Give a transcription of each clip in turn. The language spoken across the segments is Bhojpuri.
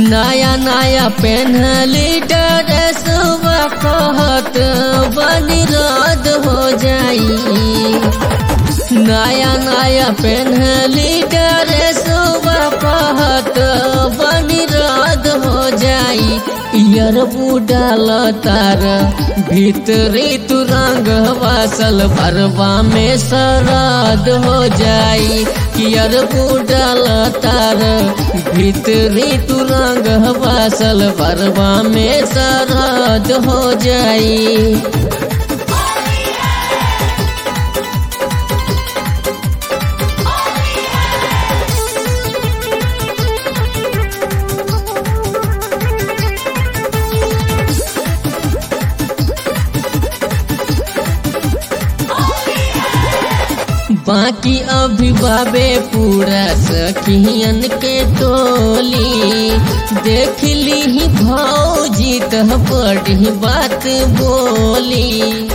नया नया पेन्हली ड्रेस कहत बनी रद हो जाई नया नया पेन्हली ड्रेस कहत बनी रद हो जाई यार बुडाल तार भीतरी तू रंग वासल भरवा में सरद हो जाई यार बुडाल तार भीतरी तू रंग वासल भरवा में सरद हो जाई बाकी अभी बाबे पूरा सखियन के टोली देख ली ही भौजी तह बड़ी बात बोली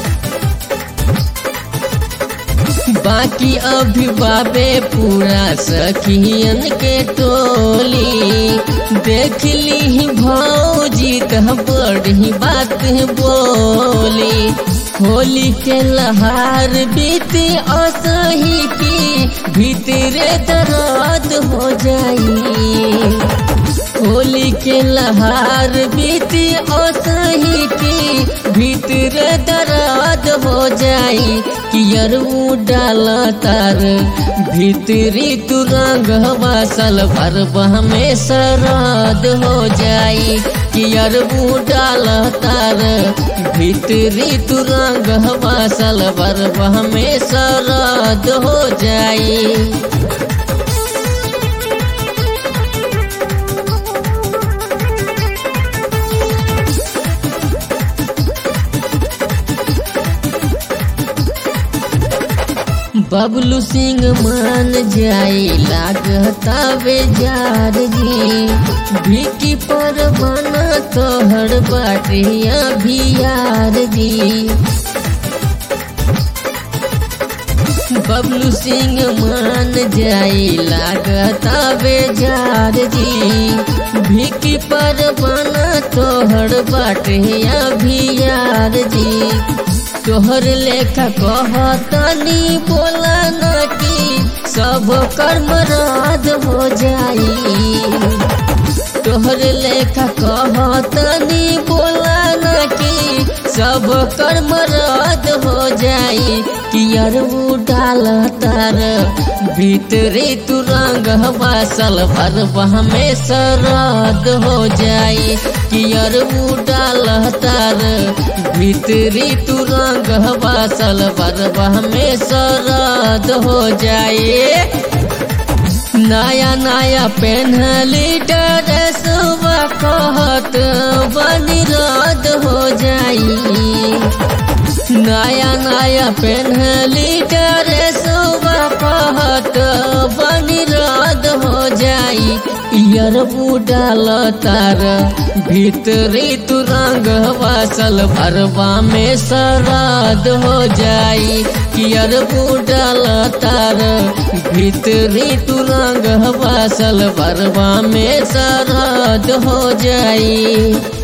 बाकी अभी बाबे पूरा सखियन के टोली देख ली ही भौजी तह बड़ी बात बोली होली के लहार बीती असही की भीतरे दर्द हो जाई होली के लहार बीती असही की भीतरे दर्द हो जाई कियरू डाल तार भीतरी तू रंग वासल भरबह में सरद हो जाई कियरू डाल तार भीतरी तू रंग वासल भरबह में सरद हो जाई बबलू सिंह मान जाई लागता बेजार जी भिकी पर बना तोहर बाटिया भियार जी बबलू सिंह मान जाई लागता बेजार जी भिकी पर बना तोहर बाटिया भियार जी तोहर लेखा कहतनी बोला न कि सब कर्म राज हो जाई तोहर लेखा कहतनी बोला न कि सब कर्म रद हो जाई कियर डाल तार भीतरे तू रंग वासल भरबह में सरद हो जाई कियर डाल तार भीतरी तू रंग वासल भरबह में सरद हो जाए नया नया पेन्हली ड्रेस कहत बनी रद हो जाई नया नया पेन्हली ड्रेस कहत बनी रद हो जाई यार बुडाल तार भीतरी तू रंग वासल भरवा में सरद हो जाई यार बुडाल तार भीतरी तू रंग वासल भरवा में सरद हो जाई